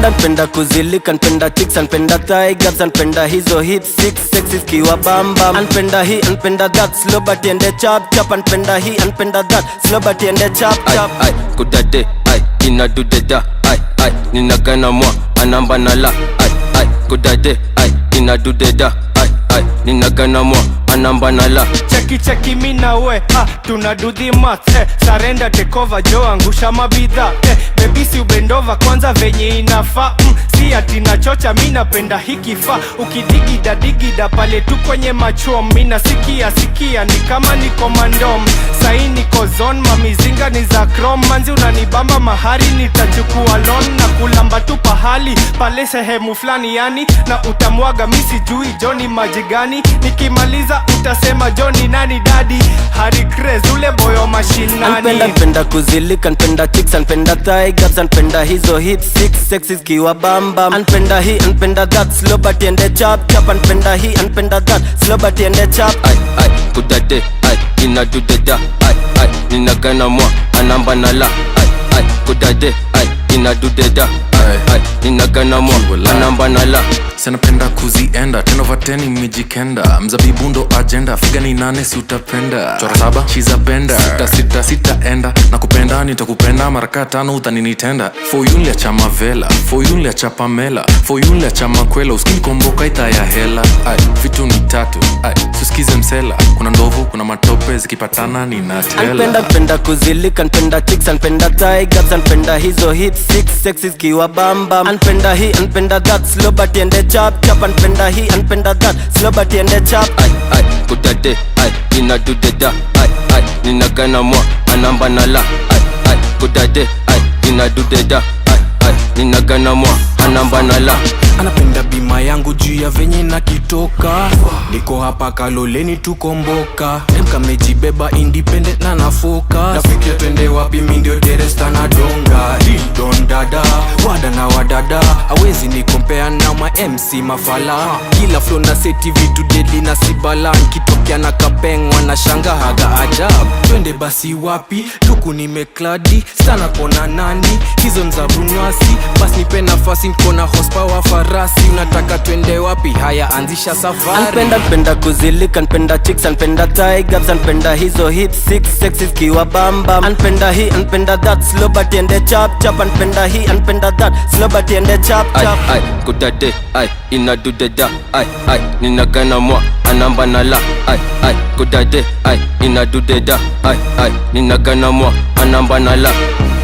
Anpenda npenda kuzilika npenda chicks anpenda thigh gaps anpenda hizo hip six sexy kiwa bamba anpenda hii anpenda that slow but ende chap chap anpenda hii anpenda that slow but ende chap ai chap ai kudade ai inadudeda ai ai ninagana mwa anamba nala ai ai kudade ai inadudeda ai ai ninagana mwa anamba nala cheki cheki mi na we ah, tuna do the math eh, sarenda tekova jo angusha mabidha eh, bebisi ubendova kwanza venye inafaa mm, si ati nachocha mi napenda hikifaa ukidigida digida pale tu kwenye machom mi nasikia sikia ni kama niko mandom sai niko zon mamizinga ni za krom manzi unanibamba mahari nitachukua lon na kulamba tu pahali pale sehemu fulani yani na utamwaga mi sijui joni maji gani nikimaliza utasema joni nani dadi hari craze ule boyo mashinani Anpenda npenda kuzilika npenda chicks anpenda thigh gaps anpenda hizo hip six sexy kiwa bamba anpenda hii anpenda that slow but ende chap chap anpenda hii anpenda that slow but ende chap ai ai kudade ai inadudeda ai ai ninagana mwa anamba nala ai ai kudade ai inadudeda ai ai ninagana mwa anamba nala sanapenda kuzienda tenovateni mijikenda mzabibu ndo ajenda figa ni nane si utapenda chora saba shiza benda sita sita sitaenda na kupenda nitakupenda maraka tano utaninitenda foyunlia cha mavela foyunlia cha pamela foyunlia cha makwela uskinikomboka ita ya hela ai vitu ni tatu ai susikize msela kuna ndovu kuna matope zikipatana Anpenda ninatela npenda kuzilika npenda chicks anpenda thigh gaps anpenda hizo hip six sexy kiwa bamba anpenda hii anpenda that slow but ende chap chap anpenda hii anpenda that slow but ende chap ai ai kudade ai inadudeda ai ai ninagana mwa anamba nala ai ai kudade ai inadudeda ai ai ninagana mwa anamba nala anapenda bima yangu juu ya venye na kitoka niko hapa kaloleni tukomboka mkamejibeba independent na nafoka nafikia twende wapi mindio deresta na donga didon dada wada na wadada awezi nikompea na ma mc mafala kila flo na seti vitu deli na sibala nkitokea na kapengwa na shanga haga ajab twende basi wapi luku nimekladi sana kona nani hizo nza runwasi basi nipe nafasi nkona hospawa farasi unataka twende wapi haya anzisha safari Anpenda npenda kuzilika npenda chicks anpenda thigh gaps anpenda hizo hip six sexy kiwa bamba anpenda hii anpenda that slow but ende chap chap anpenda hii anpenda that slow but ende chap ai chap ai kudade ai inadudeda ai ai ninagana mwa anamba nala ai ai kudade ai inadudeda ai ai ninagana mwa anamba nala